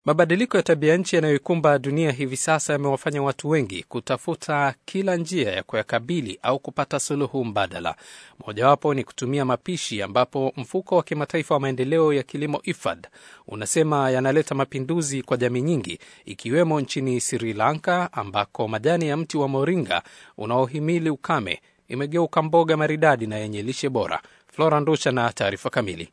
Mabadiliko ya tabia nchi yanayoikumba dunia hivi sasa yamewafanya watu wengi kutafuta kila njia ya kuyakabili au kupata suluhu mbadala. Mojawapo ni kutumia mapishi, ambapo mfuko wa kimataifa wa maendeleo ya kilimo IFAD unasema yanaleta mapinduzi kwa jamii nyingi, ikiwemo nchini Sri Lanka ambako majani ya mti wa moringa unaohimili ukame imegeuka mboga maridadi na yenye lishe bora. Flora Ndusha na taarifa kamili.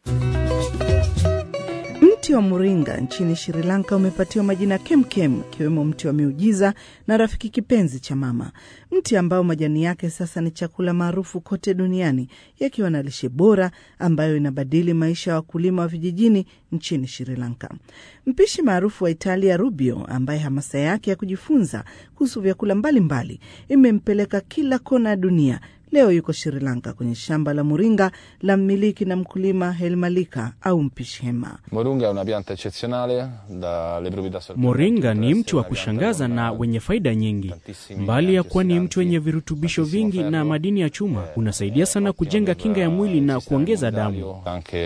Mti wa moringa nchini Sri Lanka umepatiwa majina kemkem, ikiwemo mti wa miujiza na rafiki kipenzi cha mama, mti ambao majani yake sasa ni chakula maarufu kote duniani, yakiwa na lishe bora ambayo inabadili maisha ya wakulima wa vijijini nchini Sri Lanka. Mpishi maarufu wa Italia Rubio, ambaye hamasa yake ya kujifunza kuhusu vyakula mbalimbali imempeleka kila kona ya dunia Leo yuko Sri Lanka kwenye shamba la moringa la mmiliki na mkulima Helmalika au mpishi Hema. Moringa ni mti wa kushangaza na wenye faida nyingi. Mbali ya kuwa ni mti wenye virutubisho vingi na madini ya chuma, unasaidia sana kujenga kinga ya mwili na kuongeza damu.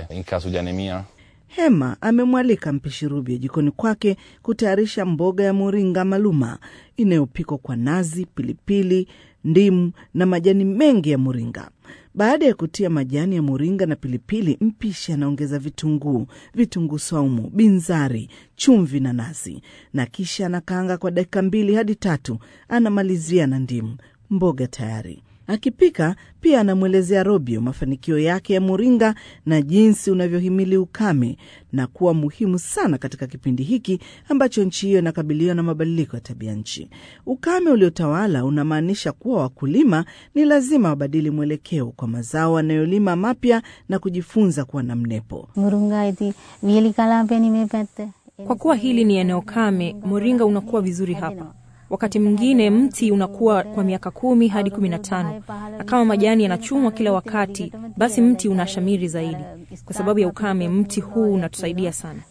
Hema amemwalika mpishi Rubio jikoni kwake kutayarisha mboga ya moringa maluma inayopikwa kwa nazi, pilipili, ndimu na majani mengi ya moringa. Baada ya kutia majani ya moringa na pilipili, mpishi anaongeza vitunguu, vitunguu saumu, binzari, chumvi na nazi, na kisha anakaanga kwa dakika mbili hadi tatu. Anamalizia na ndimu. Mboga tayari. Akipika pia anamwelezea Robio mafanikio yake ya moringa na jinsi unavyohimili ukame na kuwa muhimu sana katika kipindi hiki ambacho nchi hiyo inakabiliwa na mabadiliko ya tabia nchi. Ukame uliotawala unamaanisha kuwa wakulima ni lazima wabadili mwelekeo kwa mazao wanayolima mapya na kujifunza kuwa na mnepo. Kwa kuwa hili ni eneo kame, moringa unakuwa vizuri hapa. Wakati mwingine mti unakuwa kwa miaka kumi hadi kumi na tano na kama majani yanachumwa kila wakati, basi mti unashamiri zaidi. Kwa sababu ya ukame, mti huu unatusaidia sana.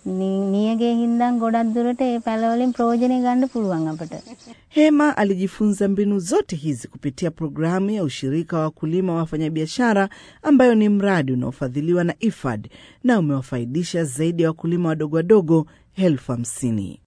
Hema alijifunza mbinu zote hizi kupitia programu ya ushirika wa wakulima wa wafanyabiashara, ambayo ni mradi unaofadhiliwa na IFAD na umewafaidisha zaidi ya wakulima wadogo wadogo elfu hamsini.